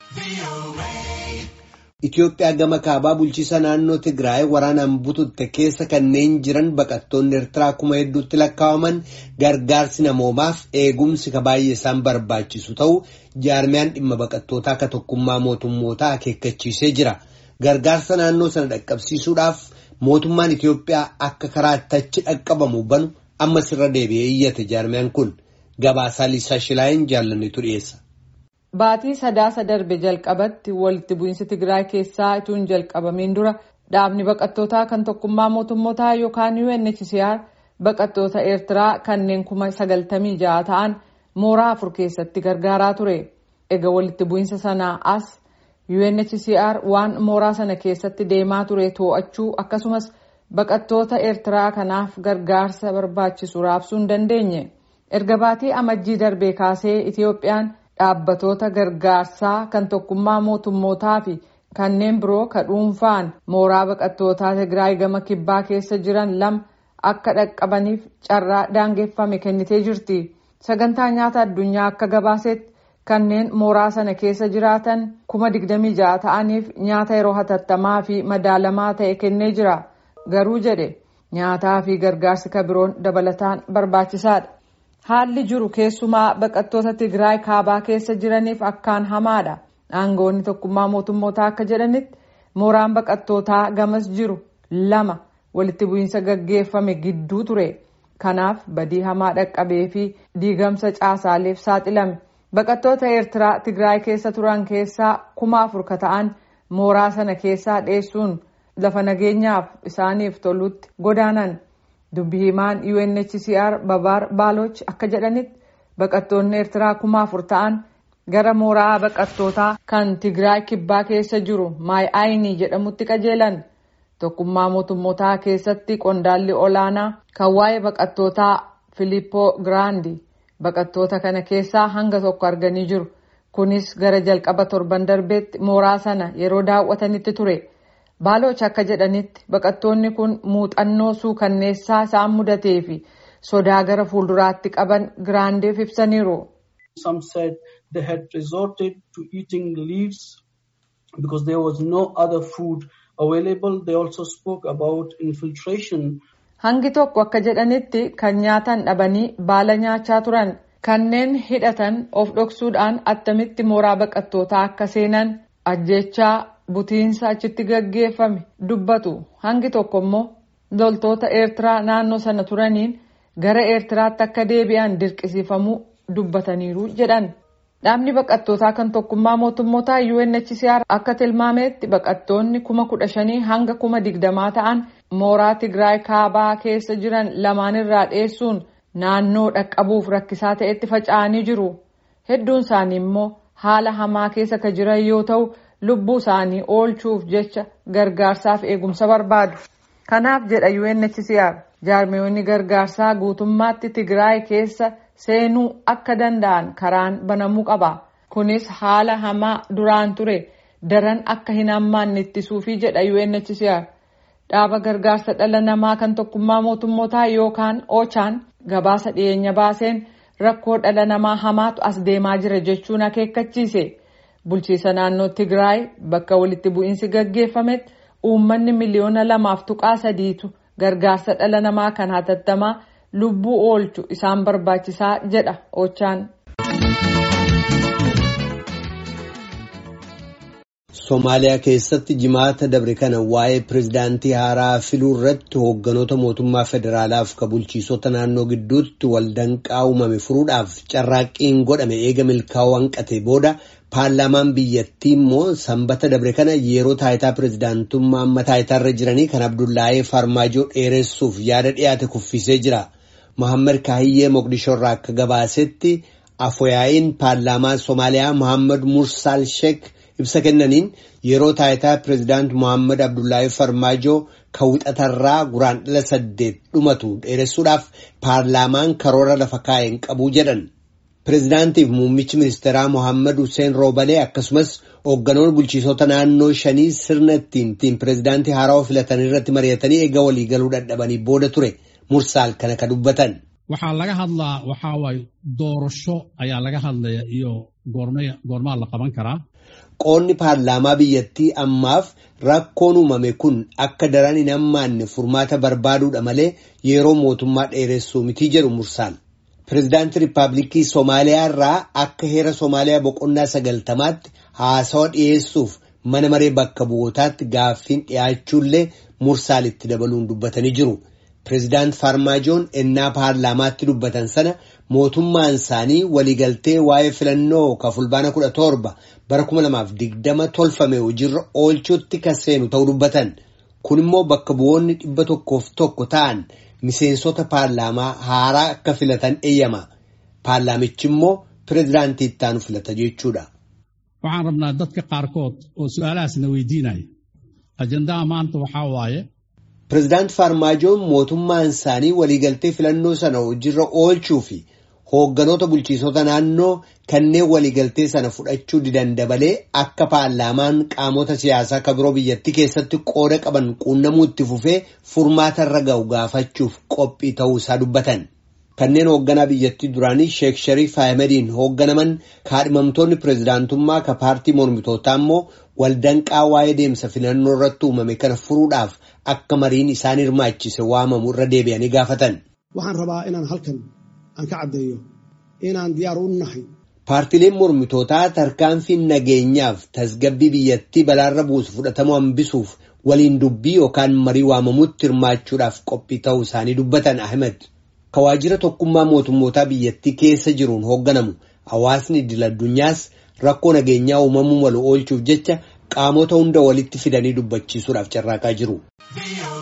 Itoophiyaa gama kaabaa bulchiisa naannoo Tigraay waraanaan bututte keessa kanneen jiran baqattoonni Eertiraa kuma hedduutti lakkaa'aman gargaarsi namoomaaf eegumsi ka baay'ee isaan barbaachisu ta'u jaarmiyaan dhimma baqattootaa akka tokkummaa mootummootaa akeekkachiisee jira. Gargaarsa naannoo sana dhaqqabsiisuudhaaf mootummaan Itoophiyaa akka karaa achi dhaqqabamu banu ammas irra deebi'ee iyyate jaarmiyaan kun gabaasaa Liisaa Shilaayin jaallannetu dhiyeessa. Baatii sadaasa darbe jalqabatti walitti bu'iinsi Tigraay keessaa ituun jalqabamiin dura dhaabni baqattootaa kan tokkummaa mootummootaa yookaan UNHCR baqattoota Eertiraa kanneen kuma sagaltamii ja'a ta'an mooraa afur keessatti gargaaraa ture. Egaa walitti bu'iinsa sanaa as UNHCR waan mooraa sana keessatti deemaa ture to'achuu akkasumas baqattoota Eertiraa kanaaf gargaarsa barbaachisu raabsuu hin dandeenye. Erga baatii amajjii darbee kaasee Itiyoophiyaan dhaabbatoota gargaarsaa kan tokkummaa mootummootaa fi kanneen biroo ka dhuunfaan mooraa baqattootaa Tigraay gama kibbaa keessa jiran lama akka dhaqqabaniif carraa daangeffame kennitee jirti. Sagantaa nyaata addunyaa akka gabaasetti kanneen mooraa sana keessa jiraatan kuma digdamii ja'a ta'aniif nyaata yeroo hatattamaa fi madaalamaa ta'e kennee jira. Garuu jedhe nyaataa fi gargaarsi ka biroon dabalataan barbaachisaadha. Haalli jiru keessumaa baqattoota Tigraay kaabaa keessa jiraniif akkaan hamaadha. Aangoonni tokkummaa mootummootaa akka jedhanitti mooraan baqattootaa gamas jiru lama walitti bu'iinsa gaggeeffame gidduu ture. Kanaaf badii hamaa dhaqqabee fi diigamsa caasaaleef saaxilame. Baqattoota Eertiraa Tigraay keessa turan keessaa kuma afur ka ta'an mooraa sana keessaa dheessuun lafa nageenyaaf isaaniif tolutti godaanan. Dubbi himaan UNHCR Babaar Baaloch akka jedhanitti baqattoonni Eertiraa kuma afur ta'an gara mooraa baqattootaa kan Tigraay kibbaa keessa jiru Maay'aayinii jedhamutti qajeelan. Tokkummaa mootummootaa keessatti qondaalli olaanaa kan waa'ee baqattootaa Filippoo Giraandi baqattoota kana keessaa hanga tokko arganii jiru. Kunis gara jalqaba torban darbeetti mooraa sana yeroo daawwatanitti ture. Baaloch akka jedhanitti baqattoonni kun muuxannoo suukanneessaa isaan mudatee fi sodaa gara fuulduraatti qaban giraandeef ibsaniiru. Some said they had resorted to eating leaves because there was no other food available. They also spoke about infiltration. Hangi tokko akka jedhanitti kan nyaatan dhabanii baala nyaachaa turan kanneen hidhatan of dhoksuudhaan attamitti mooraa baqattootaa akka seenan ajjechaa butiinsa achitti gaggeeffame dubbatu hangi tokko immoo loltoota eertiraa naannoo sana turaniin gara eertiraatti akka deebi'an dirqisiifamuu dubbataniiru jedhan dhaabni baqattootaa kan tokkummaa mootummootaa UNHCR akka tilmaametti baqattoonni kuma kudha shanii hanga kuma digdamaa ta'an mooraa Tigraay kaabaa keessa jiran lamaanirraa dheessuun naannoo dhaqqabuuf rakkisaa ta'etti faca'anii jiru hedduun isaanii immoo haala hamaa keessa ka jiran yoo ta'u. lubbuu isaanii oolchuuf jecha gargaarsaaf eegumsa barbaadu. Kanaaf jedha UNHCR jaarmiyoonni gargaarsaa guutummaatti Tigraay keessa seenuu akka danda'an karaan banamuu qaba. Kunis haala hamaa duraan ture daran akka hin hammaanne ittisuufi jedha UNHCR. Dhaaba gargaarsa dhala namaa kan tokkummaa mootummootaa yookaan OCHAN gabaasa dhiyeenya baaseen rakkoo dhala namaa hamaatu as deemaa jira jechuun akeekkachiise. bulchiisa naannoo Tigraay bakka walitti bu'iinsi gaggeeffametti uummanni miliyoona lamaaf tuqaa sadiitu gargaarsa dhala namaa kan hatattamaa lubbuu oolchu isaan barbaachisaa jedha Ochaan. Somaaliyaa keessatti jimaata dabre kana waa'ee pirezidaantii haaraa filuu irratti hoogganoota mootummaa federaalaaf ka bulchiisota naannoo gidduutti waldanqaa uumame furuudhaaf carraaqqiin godhame eega milkaa'uu hanqate booda paarlaamaan biyyattii immoo sanbata dabre kana yeroo taayitaa pirezidaantummaa amma taayitaarra jiranii kan abdullaahee farmaajoo dheeressuuf yaada dhiyaate kuffisee jira. Mohaammed Kaahiyyee Moqdishoo irraa akka gabaasetti afooyaa'iin paarlaamaa Somaaliyaa Mohaammed Mursaal Sheek ibsa kennaniin yeroo taayitaa pirezidaant Mohaammed Abdullaahee Farmaajoo kan wixatarraa guraandhala saddeet dhumatu dheeressuudhaaf paarlaamaan karoora lafa kaa'een qabu jedhan. Pireezidaantiif muummichi ministeeraa Mohaammed Hussein Roobalee akkasumas hoogganoonni bulchiisota naannoo shanii sirna ittiin pireezidaantii haarawaa filatan irratti mari'atanii eega waliigaluu dadhabanii booda ture mursaal kana ka dubbatan. waxaa laga hadlaa waxaa waaye doorasho ayaa laga hadlaya iyo goormaa la qaban karaa qoonni paarlaamaa biyyattii ammaaf rakkoon uumame kun akka daran hin hammaanne furmaata barbaaduudha malee yeroo mootummaa dheeressuu mitii jedhu mursaan. Pireezidaantii Riippaabilikii Somaaliyaa irraa akka heera Somaaliyaa boqonnaa sagaltamaatti haasawa dhiyeessuuf mana maree bakka bu'ootaatti gaaffiin dhiyaachuullee mursaalitti dabaluun dubbatanii jiru. Pireezidaant Farmaajoon ennaa paarlaamaatti dubbatan sana mootummaan isaanii waliigaltee waa'ee filannoo ka fulbaana kudha torba bara kuma lamaaf digdama tolfame hojiirra oolchuutti kan seenu ta'uu dubbatan. Kun immoo bakka bu'oonni dhibba tokkoof tokko ta'an miseensota paarlaamaa haaraa akka filatan eeyyama. Paarlaamichi immoo pireezidaantii itti aanu filata jechuudha. Waxaan rabnaa dadka qaarkood oo su'aalahaasna weydiinaya. Ajandaa maanta waxaa waaye. Pireezidaant Farmaajoon mootummaan isaanii waliigaltee filannoo sana hojiirra oolchuu fi hoogganoota bulchiisota naannoo kanneen waliigaltee sana fudhachuu didan dabalee akka paarlaamaan qaamota siyaasaa kan biroo biyyattii keessatti qooda qaban quunnamuu itti fufee furmaata irra ga'u gaafachuuf qophii ta'uu isaa dubbatan. Kanneen hoogganaa biyyattii duraanii Sheek Shariif Ahmediin hoogganaman kaadhimamtoonni pireezidaantummaa ka paartii mormitootaa immoo waldanqaa waa'ee deemsa filannoo irratti uumame kana furuudhaaf akka mariin isaan hirmaachise waamamu irra deebi'anii gaafatan. Waxaan rabaa inaan halkan aan ka caddeeyo inaan diyaar u nahay. Paartileen mormitootaa tarkaanfiin nageenyaaf tasgabbii biyyattii balaarra buusu fudhatamuu hambisuuf waliin dubbii yookaan marii waamamutti hirmaachuudhaaf qophii ta'uu isaanii dubbatan Ahmed. Ka waajjira tokkummaa mootummootaa biyyattii keessa jiruun hoogganamu hawaasni idil addunyaas rakkoo nageenyaa uumamuu malu oolchuuf jecha qaamota hunda walitti fidanii dubbachiisuudhaaf carraaqaa jiru.